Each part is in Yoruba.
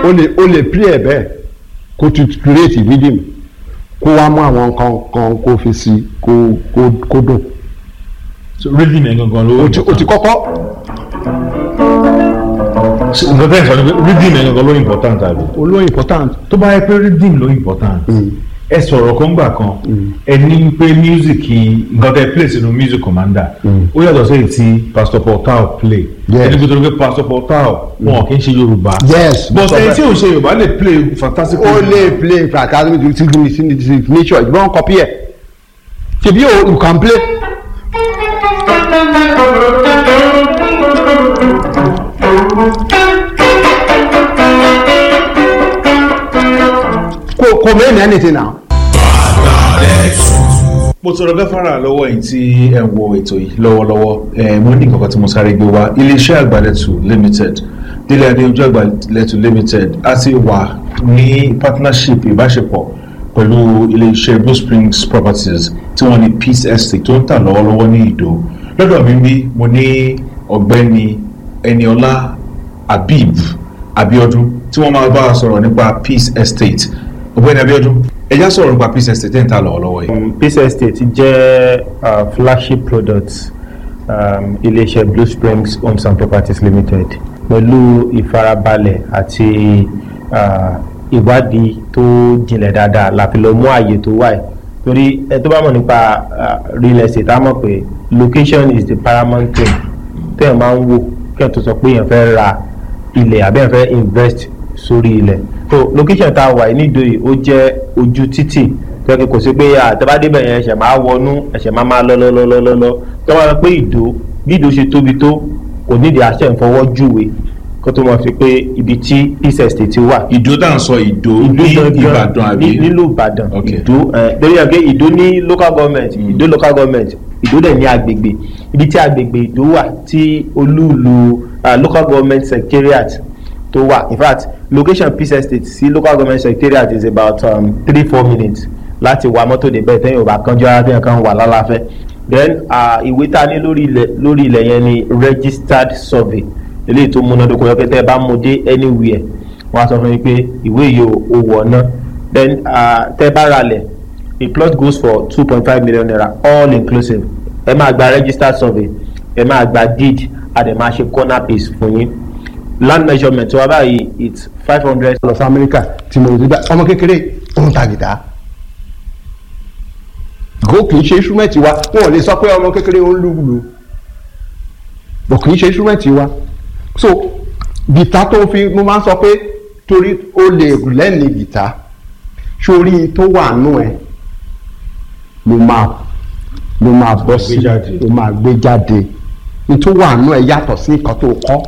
o lè o lè play ẹ̀ bẹ́ẹ̀ kó tu create rhythm kó wá mú àwọn nǹkan kan kó fi sí kó kó kó dùn so rhythm yẹn gangan ló o ti o ti kọ́kọ́ nǹkan tẹ́ ẹ̀ sọ ni pé rhythm yẹn gangan ló important àbí. olóyè important tó bá yẹ pé rhythm ló important ẹ sọ̀rọ̀ kan gbà kan ẹ ní pé music nǹkan tẹ́ play sínú music commander ó yàtọ̀ sí èyí tí pastor paul tao play Yes. ẹni pé pé pastor paul tao wọn kì í ṣe yorùbá Yes, but sọ ẹni bẹ́ẹ̀. tí ò ṣe yorùbá lè play fantastic o lè play fantastic music signature ìgbọ́n copy ẹ̀ ṣebí o you can play. kò kò mẹ́rin anything now. mo tọrọ gáfárà lọ́wọ́ yìí tí ẹ̀ ń wo ètò yìí lọ́wọ́lọ́wọ́ ẹ̀ mo ní kankan tí mo sáré gbé wá iléeṣẹ́ àgbàlẹ̀tù limited délé adéojú àgbàlẹ̀tù limited a ti wà ní partnership ìbáṣepọ̀ pẹ̀lú iléeṣẹ́ blue springs properties tí wọ́n ní peace estate tó ń tà lọ́wọ́lọ́wọ́ ní ìdó lọ́dọ̀ mi bí mo ní ọ̀gbẹ́ni eniola habib abiodun tí wọ́n máa bá a sọ̀rọ̀ nípa peace estate ọ̀gbẹ́ni abiodun ẹ já sọ̀rọ̀ nípa peace estate tẹ́ ń tà lọ́wọ́lọ́wọ́ yìí. Um, Peace Estate jẹ́ uh, flagship product um, iléeṣẹ́ Blue Springs Homes and Properties Limited pẹ̀lú ìfarabalẹ̀ àti uh, ìwádìí tó jinlẹ̀ dáadáa la fi lọ mú ààyè tó wà yìí torí ẹ tó bá mọ̀ nípa uh, real estate á mọ̀ pé location is the paramount thing téèyàn máa ń wò kéèyàn tó sọ pé èèyàn fẹ́ ra ilẹ̀ àbí èèyàn fẹ́ invest sórí ilẹ̀ so location tá a wà yìí nídòyí ó jẹ́ ojú títì tó yẹ kí kò sí pé àtẹ́bádébẹ̀ yẹn ẹ̀ṣẹ̀ máa wọnú ẹ̀ṣẹ̀ máa máa lọ́lọ́lọ́lọ́lọ́ tó wá pé ìdó bí ìdó ṣe tóbi tó kò nídìí àṣẹ ìfọwọ́ júwe kó tó mọ̀ sí pé ibi tí peace estate wà ìdó tá à ń sọ ìdó ní ìbàdàn àbí. ní- nílùú ìbàdàn Ok. ìdó ẹ lórí ẹgbẹ́ ìdó ní local government ìdó local government ìdó dẹ̀ ní agbègbè ibi tí agbègbè ìdó wà tí olúùlú ah, local government secretariat tó wà in fact location peace estate sí local government secretariat is about um, three four minutes láti wa mọ́tò débẹ̀ tẹ́yìn ò bá kánjú ara tẹ́yìn kan wà lálàáfẹ́ then ah, ìwé tá a ní lórí ilẹ̀ lórí ilẹ̀ yẹn ni registered survey eléyìí tó múnádóko yọ pé tẹ́ ẹ bá mú dé anywhere wọ́n á sọ fún yín pé ìwé yìí ò ò wọ̀ ná then uh, tẹ́ bá ra lẹ̀ a plot goes for two point five million naira all inclusive ẹ máa gba registered survey ẹ máa gba deed a dẹ̀ máa ṣe corner piece fún yín land measurement wa báyìí it's five hundred. lọ sí amẹ́ríkà tí mo rí gbà ọmọ kékeré ó ń ta gìtá go kì í ṣe instrument wa wọn ò lè sọ pé ọmọ kékeré ó ń lùlù bọ̀ kì í ṣe instrument wa so gìtá tó fi mo máa ń sọ pé torí ó lè lẹ́ni gìtá sórí tó wà nù ẹ ló máa ló máa bọ́ sí Gbé jáde. ló máa gbé jáde ní tó wà nù ẹ yàtọ̀ sí nǹkan tó kọ́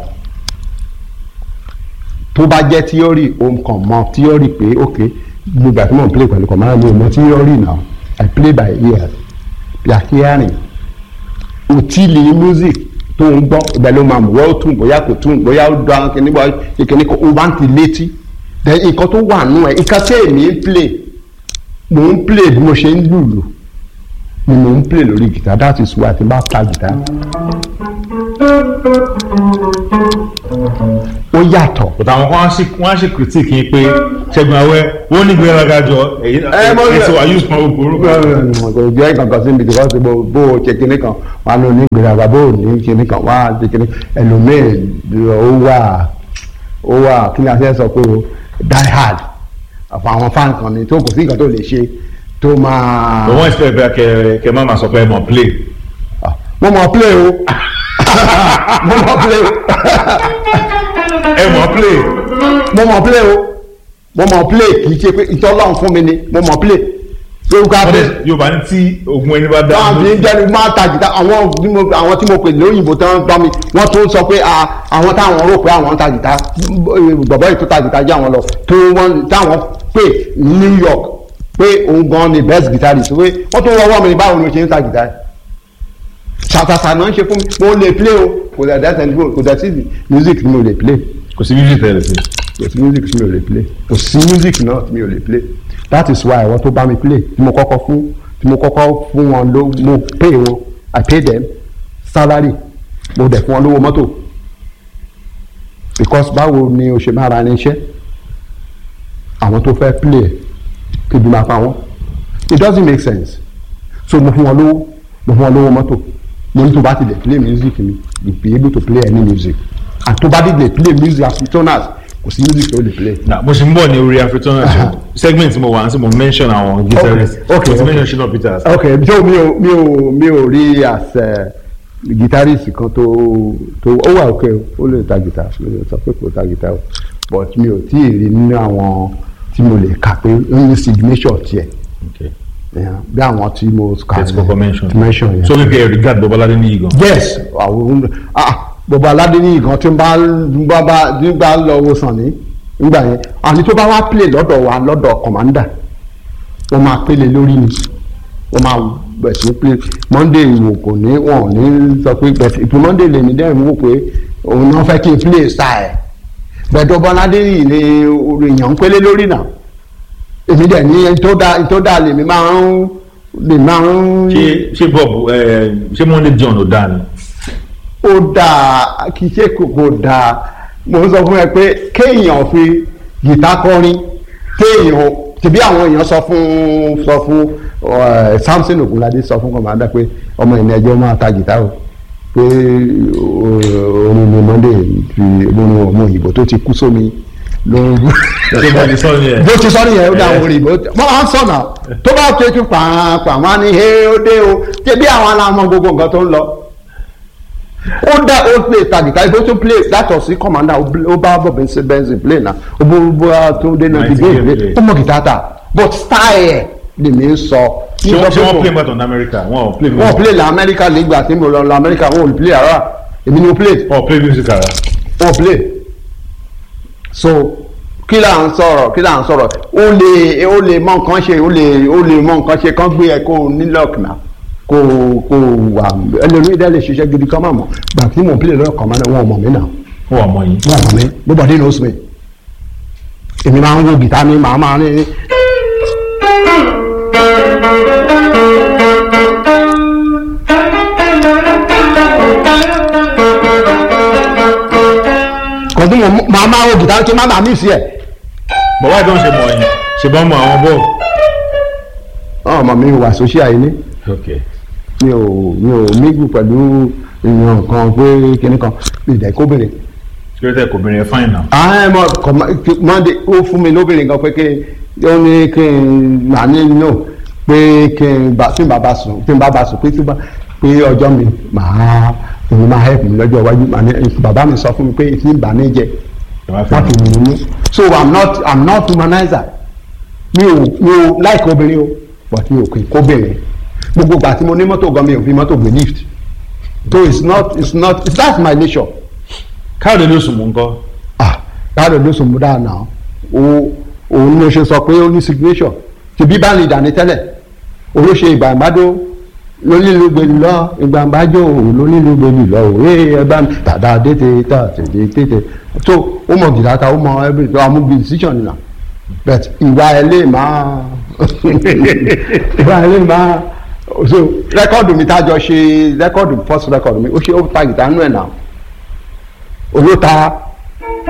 tó bá jẹ́ tíọ́rì ohun kan mọ tíọ́rì pé ok gbogbo àti mò ń play pẹ̀lú kọ̀mọ́ra mi ò mọ tíọ́rì náà i play by ear by hearing òtílì music tó ń gbọ́ ibẹ̀ ló máa mú wọ́n ó tún bóyá kò tún bóyá ó dán kíní bọ́ kíní kan ó bá ń ti létí then nǹkan tó wà nù ẹ̀ nǹkan tí èmi ń play mò ń play bí mo ṣe ń lùlù ni mò ń play lórí guitar that is why àti bá ta guitar ó yàtọ̀. but àwọn kan á ṣe wọn á ṣe critique yín pé ṣẹ́gun awẹ́ wọ́n ní gbéraga jọ èyí Ẹ, mo- ẹ̀sìn wà use pọn gbogbo kò jẹ́ kankan sí mi because bó bó o ṣe kinní kan wà ló ní gbèrágà bó o ní kinní kan wà á ṣe kinní ẹlòmíì ó wà ó wà kí ni a ṣe sọ pé o die hard àpò àwọn fan kan ni tó kò sí nǹkan tó lè ṣe tó máa. but wọ́n expect bẹ́ẹ̀ kẹ kẹ má máa sọ pé ẹ mọ̀ play Ah, mo mọ̀ play o mo mọ̀ play o ẹ mọ̀ play mo mọ̀ play o mo mọ̀ play kì í ṣe pé ìtọ́lọ́run fún mi ni mo mọ̀ play lórúkọ wọ́n abẹ́ dẹ̀ yorùbá ní tí ogun ẹni bá dá báwọn fi ń jẹ́ni máa ta jìtá àwọn tí mo àwọn tí mo pè lóyìnbó tí wọ́n gbọ́ mi wọ́n tún sọ pé à, àwọn táwọn rò pé àwọn ń ta jìtá bọ̀bọ̀ yìí tó ta jìtá jẹ́ àwọn lọ tó wọ́n táwọn pè ní New York pé òun gan ni best guitarist pé wọ́n tún wọ́wọ́ mi ní báwo ni mo ṣe ń ta jìtá yìí ṣàṣàṣà náà ń ṣe fún mi mo lè play o kò dẹ̀ dẹ́sẹ̀ ní kò dẹ̀ sí music ni mo lè play kò sí music tẹ̀lé sí kò sí music tí mi ò lè play kò sí music náà tí mi ò lè play that is why àwọn tó bá mi play tí mo kọ́kọ́ fún tí mo kọ́kọ́ fún wọn ló mo pay wọn i pay them salary mo dẹ̀ fún wọn lówó mọ́tò because báwo ni o ṣe máa ra irinṣẹ́ àwọn tó fẹ́ play ẹ̀ kébi máa pa wọ́n it doesn't make sense so mo fún wọn lówó mo fún wọn lówó mọ́tò mo ní tó bá ti lè play music mi you be able to play any music and tó bá ti lè play music afrikaners kò sí music tó lè play. na mo ṣe ń bọ̀ ní orí african show segment mo wà á sí mo mention àwọn guitarist Okay, okay, mo ti okay. mention Shina Peters ok so mi ò mi ò mi ò rí as uh, guitarist kan tó tó ó wà ok ó lè ta guitar mi ò sọ pé kò ta guitar o but mi ò tí ì rí nínú àwọn tí mo lè kà pé ó ní signature tiẹ̀ okay yeah, bí àwọn tí mo kà Let's go mention. tí mention yẹn. so wípé ẹ regard Babalade ní igan yes àwọn ah gbogbo aládé ní ìkan tí ń bá ń bá bá ń bá lọ wo sàn ní nígbà yẹn àní tó bá wá play lọ́dọ̀ wa lọ́dọ̀ commander wọ́n máa pélé lórí ni wọ́n máa bẹ̀ sí play monday ìwò kò ní wọn ò ní sọ pé bẹ̀sì ìpín monday lè ní dẹ́rìn wò pé òun náà fẹ́ kí n play style bẹ̀dọ̀ bọ́ládé yìí ni èèyàn ń pélé lórí náà èmi dẹ̀ ní ẹni tó dáa ẹni tó dáa lèmi máa ń lèmi máa ń ṣé ṣé bob ẹ ṣé monday john ò dáa ni ó dáa kì í ṣe kòkò dáa mo ń sọ fún ẹ pé kéèyàn fi gìtá kọrin kéèyàn tìbí àwọn èèyàn sọ fún sọ fún ẹ, Samson Ogunlade sọ fún kọmọdé pé ọmọ ìní ẹjọ́ máa ta gìtá o pé o- orin ni Monday fi orin ọmọ òyìnbó tó ti kú sómi ló ń ṣé mo lè sọ ni ẹ bó ti sọ nìyẹn ó dá àwọn òyìnbó wọ́n máa ń sọ̀nà tó bá ṣe tún pàápàá wọn á ní he ó dé o tẹ̀bí àwọn aláwọ̀ gbogbo nǹkan tó ń lọ ó dá ó play tàgìtà ibo tó play látọ̀ sí commander ó bl- ó bá bọ̀ bẹ́ńsì bẹ́ńsì play náà ó bó bó tó dé náà ti gbé Nightingale ìwé play. ó mọ̀ gìtá ta but style ẹ̀ lèmi ń sọ. ṣé wọ́n ṣé wọ́n play mọ́tò ní america wọ́n ò play wọ́n music play la Amẹ́ríkà nígbà tí mo lọ la Amẹ́ríkà wọn ò play ara èmi ni mo play wọ́n play music ara wọn play so kí là ń sọ̀rọ̀ kí là ń sọ̀rọ̀ ó lè ó lè mọ nǹkan ṣe ó lè ó lè mọ nǹkan ṣe kán gbé ẹ kó o ní luck náà kó o kó o wà ẹlòmíì dẹ́ lè ṣiṣẹ́ gidi kán máa mọ̀ gbà tí mò ń play lọ́kàn máa wọn ò mọ̀ mí náà wọ́n wà mọ́ yín wọn ò mọ̀ mí nobody knows me èmi máa ń wo gìtá ní màá máa ní. kò tí mo máa máa wo gìtá kí n má bàa mí sí ẹ̀. bọ̀wá ìdán ṣe mọ̀ yín ṣe bá mọ àwọn bọ́ọ̀ ọmọ mi wà social yìí ní okay mi ò mi ò mígù pẹ̀lú ìyàn kan pé kinní kan mi ìdẹ̀ kó bèrè. kí ló tẹ̀ kò bìnrin ẹ̀ fáìn náà ààrẹ mọ kọ̀mọ́ mọ́ndé ó fún mi lóbìnrin kan pé kí ó ní kí n mà ní no pé kí n bá tí n bá bá sùn tí n bá bá sùn pé tí bá pé ọjọ́ mi màá èmi máa help mi lọ́jọ́ iwájú màá ní bàbá mi sọ fún mi pé tí n bà ní jẹ ẹ má wọ́n fẹ́ fi mi mú so i'm not i'm not humanizer mi ò mi ò like obìnrin o but mi ò kì í kóbìnrin gbogbo ìgbà tí mo ní mọ́tò gan mi ò fi mọ́tò gbé lift so it's not it's not it's that's my nature káàdì ló sùn mú nǹkan ah káàdì ló sùn mú dáa náà o òun ló ṣe sọ pé ó ní signature ti bí bá lè dání tẹ́lẹ̀ olóṣè ìgbà ìbádó lónílùgbèlú lọ ìgbà ìbájò lónílùgbèlú lọ òwe ẹgbà tàdá dété tà tètè tètè so ó mọ gìdáta ó mọ every tó amúbi decision nìyà but ìwà ẹ lè máa ìwà ẹ lè máa so rẹ́kọ̀dù mi tájọ ṣe rẹ́kọ̀dù first rẹ́kọ̀dù mi ó ṣe ó ta gìtá nù ẹ̀ náà owó ta